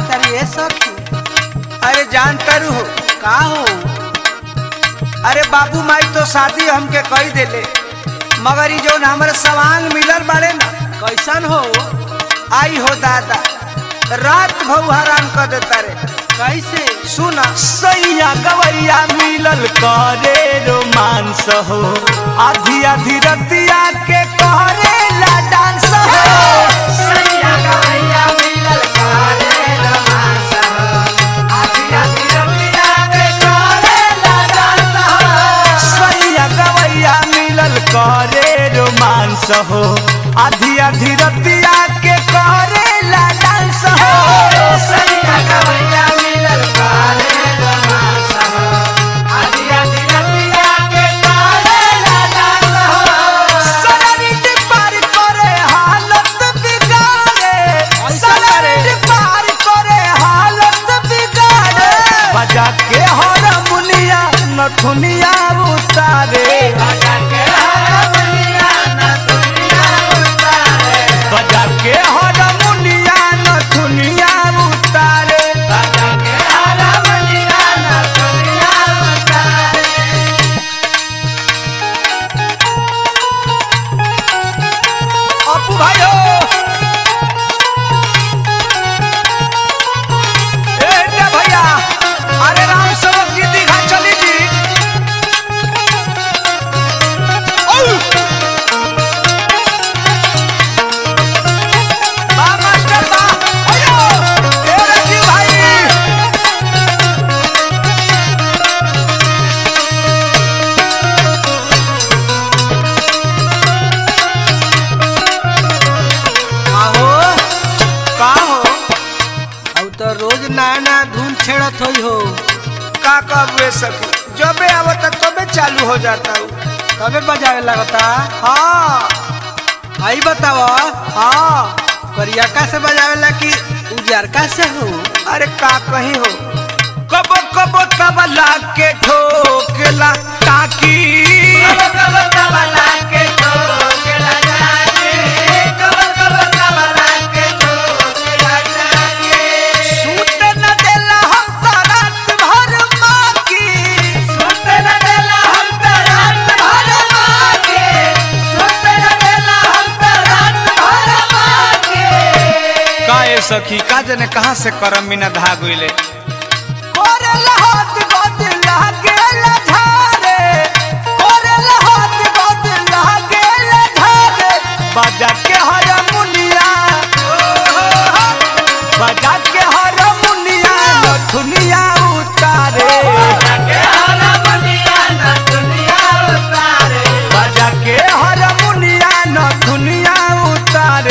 तारी ए सखी अरे जान तरु हो का हो अरे बाबू माई तो शादी हमके कही देले मगर ई जौन हमरे सवांग मिलल बाड़े ना कैसन हो आई हो दादा रात भऊ हराम कर देता रे कैसे सुना सैया गवैया मिलल करे रोमांस हो आधी आधी रतिया के करे ला डांस हो सैया गवैया मिलल करे रोमांस हो आधी आधी रतिया के करे ला डांस हो सनरिट पार करे हालत बिगाड़े सनरिट पार करे हालत बिगाड़े बजा के हरमुनिया नथुनिया उतारे बजा के हरमुनिया नथुनिया उतारे अपू भाई हो ए रे भैया अरे राम सेवक जी दीघा चली जी औ! बा मास्टर बा अयो ए रे जी भाई आहो का हो अब तो रोज नया नया धुन छेड़त होई हो का कबे सखी जबे आवता तबे चालू हो जाता हूँ तबे बजावे लगता हाँ आई बताव हाँ करियका से बजावेला कि उजरका से हो अरे का कहीं हो कबो कबो तबला के ठोकला ताकी सूत न देला हम त रात भर माकी काए सखी का जने कहाँ से करम मिना धागुले कोरेला हाथ गोद लागेला झारे कोरेला हाथ गोद लागेला झारे बजा के हरमुनिया बजा के हरमुनिया नथुनिया उतारे बजा के हरमुनिया नथुनिया उतारे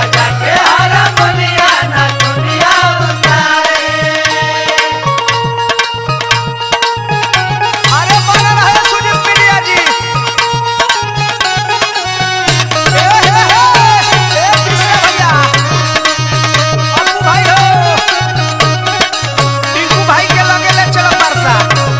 अरे बना रहे सुनील पिड़िया जी ए हे हे ए कृष्ण भैया अप्पू भाई हो टिंकू भाई के लगे ले चलो परसा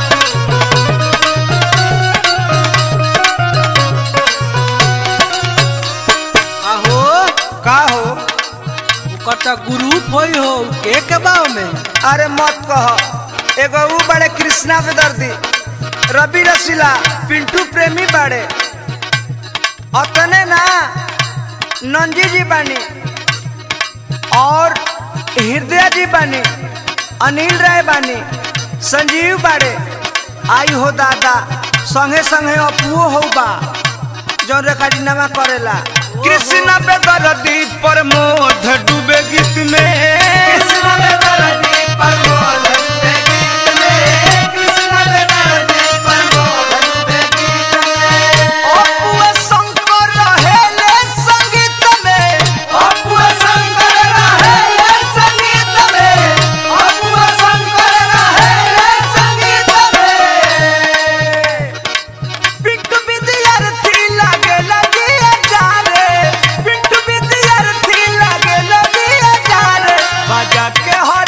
आहो का हो ओकर तो ग्रुप होई हो के के बाव में अरे मत कह एगो ऊ बड़े कृष्णा पे दर्दी रवि रसीला पिंटू प्रेमी बड़े अतने ना नंजी जी बानी और हृदय जी बानी अनिल राय बानी संजीव बाड़े आई हो दादा संगे संगे अपुओ हो बा जौन रेखाडीनामा करेला कृष्ण पे दर्दी प्रमोद डूबे गीत में कृष्ण पे दर्दी प्रमोद डूबे गीत में कृष्ण पे दर्दी प्रमोद डूबे गीत में अपुआ शंकर रहेले संगीत में अपुआ शंकर रहेले संगीत में अपुआ शंकर रहेले संगीत में पिंटू विद्यार्थी लागे लगी जारे पिंटू विद्यार्थी लागे लगी जारे बजा के हो